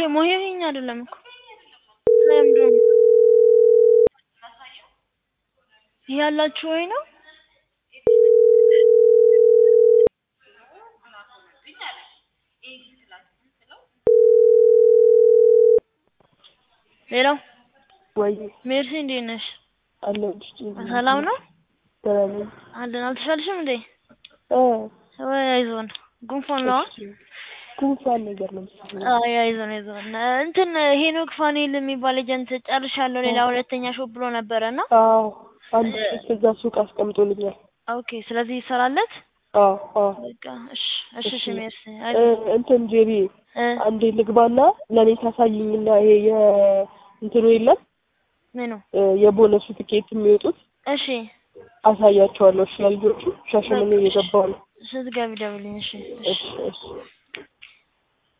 ሞሄኝ አይደለም እኮ ለምንድን ነው ይሄ ያላችሁ ወይ ነው? ሌላው ወይ ሜርሲ እንዴት ነሽ? አለሁልሽ። ሰላም ነው ደህና ነኝ። አለን። አልተሻልሽም እንዴ? እ ወይ አይዞን፣ ጉንፋን ነው። እሺ፣ ጉንፋን ነገር ነው መሰለኝ። አይ አይዞን አይዞን። እንትን ሄኖክ ፋኔል የሚባል ኤጀንት ጨርሻለሁ ሌላ ሁለተኛ ሾፕ ብሎ ነበረና አዎ አንድ ሶስት እዛ ሱቅ አስቀምጦልኛል። ኦኬ። ስለዚህ ይሰራለት አዎ አዎ። በቃ እሺ እሺ እሺ። እሺ። ሜርሲ እ አይዞን እንትን ጄቢ እ አንዴ ልግባና ለእኔ ታሳይኝና ይሄ የእንትኑ የለም ምኑ እ የቦነሱ ትኬት የሚወጡት እሺ አሳያቸዋለሁ። እሺ ለልጆቹ ሻሸመኔ እየገባሁ ነው። ስትገቢ ደውልኝ። እሺ እሺ እሺ እሺ